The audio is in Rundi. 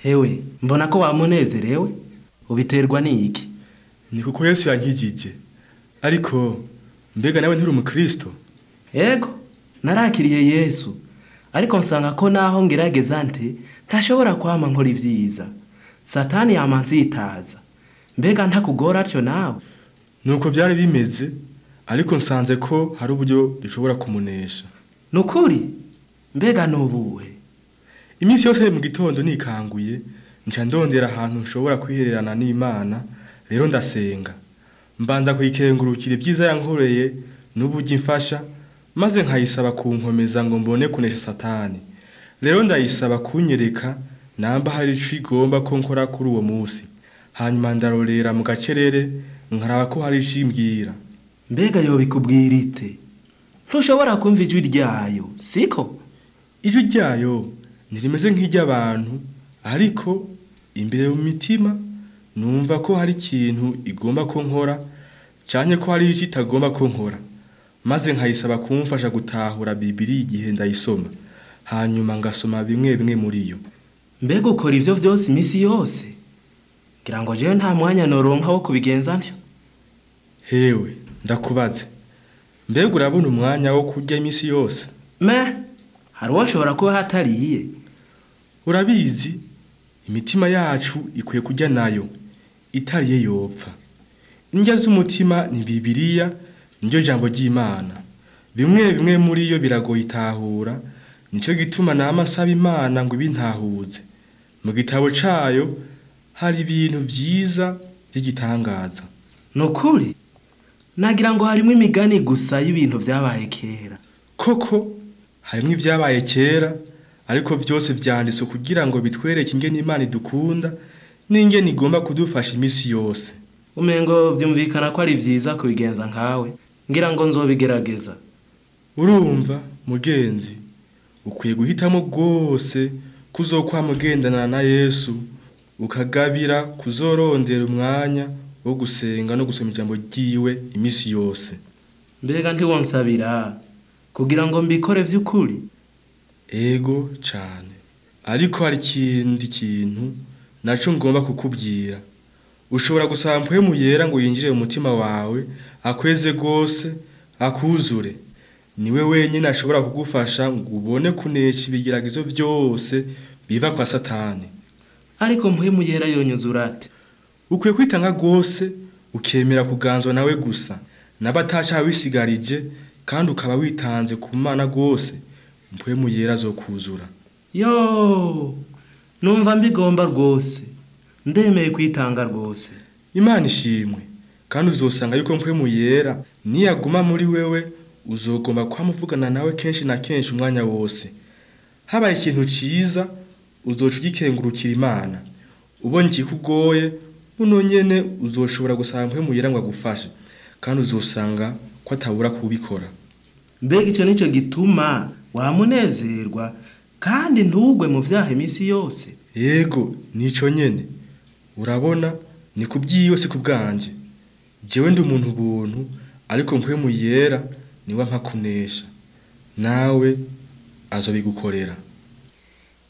hewe mbona ko wamunezerewe ubiterwa n'iki ni kuko yesu yankijije ariko mbega nawe nturi umukristo ego narakiriye yesu ariko nsanga ko naho ngerageza nte ntashobora kwama nkora ibyiza satani yama nzitaza mbega ntakugora atyo nawe nuko byari bimeze ariko nsanze ko hari uburyo dushobora kumunesha nukuri mbega nubuhe iminsi yose mu gitondo nikanguye nca ndondera ahantu nshobora kwihererana n'imana rero ndasenga mbanza kuyikengurukira ibyiza yankoreye n'uburyo imfasha maze nkayisaba kunkomeza ngo mbone kunesha satani rero ndayisaba kunyereka namba hari ico igomba ko nkora kuri uwo munsi hanyuma ndarorera mu gacerere nkaraba ko hari ico imbwira mbega yobikubwira ite ntushobora kumva ijwi ryayo siko ijwi ryayo ntirimeze nk'iry'abantu ariko imbere mu mitima numva ko hari ikintu igomba ko nkora canke ko hari ico itagomba ko nkora maze nkayisaba kumfasha gutahura bibiri igihe ndayisoma hanyuma ngasoma bimwe bimwe muri yo mbega ukora ivyo vyose imisi yose ngira ngo jewe nta mwanya noronka wo kubigenza ntyo hewe ndakubaze mbega urabona umwanya wo kurya imisi yose me hari uwoshobora kuba hatariye urabizi imitima yacu ikwiye kurya nayo itariye yopfa indya z'umutima ni bibiriya niryo jambo ry'imana bimwe bimwe muri yo biragoye itahura nicyo gituma nama nsaba imana ngo ibintahuze mu gitabo cayo hari ibintu vyiza vy'igitangaza nukuri nagira ngo harimwo imigani gusa y'ibintu vyabaye kera koko harimwo ivyabaye kera ariko vyose vyanditswe kugira ngo bitwereke ingene imana idukunda n'ingene igomba kudufasha imisi yose umengo vyumvikana ko ari vyiza kubigenza nkawe ngira ngo nzobigerageza urumva mugenzi ukwiye guhitamo rwose kuzokwama ugendana na yesu ukagabira kuzorondera umwanya wo gusenga no gusoma ijambo ryiwe imisi yose mbega ntiwonsabira kugira ngo mbikore vy'ukuri ego cane ariko hari ikindi kintu naco ngomba kukubwira ushobora gusaba mpwemu yera ngo yinjire mu mutima wawe akweze rwose akuzure niwe wenyine ashobora kugufasha ngo ubone kunesha ibigeragezo vyose biva kwa satani ariko mpwemu yera yonyuzura ate ukwiye kwitanga rwose ukemera kuganzwa nawe gusa n'abataca wisigarije kandi ukaba witanze ku mana rwose mpwemu yera azokuzura yo numva mbigomba rwose ndemeye kwitanga rwose imana ishimwe kandi uzosanga yuko mpwemu yera niyaguma muri wewe uzogomba kwamuvugana nawe kenshi na kenshi umwanya wose habaye ikintu ciza uzoca ugikengurukira imana ubonye ikikugoye buno nyene uzoshobora gusaba mpwemu yera ngo agufashe kandi uzosanga ko atabura kubikora mbega ico nico gituma wamunezerwa kandi ntugwe mu vyaha imisi yose yego nico nyene urabona ni kubwiyo si kubwanje jewe ndi umuntu ubuntu ariko mpwemu yera niwe ampa kunesha nawe azobigukorera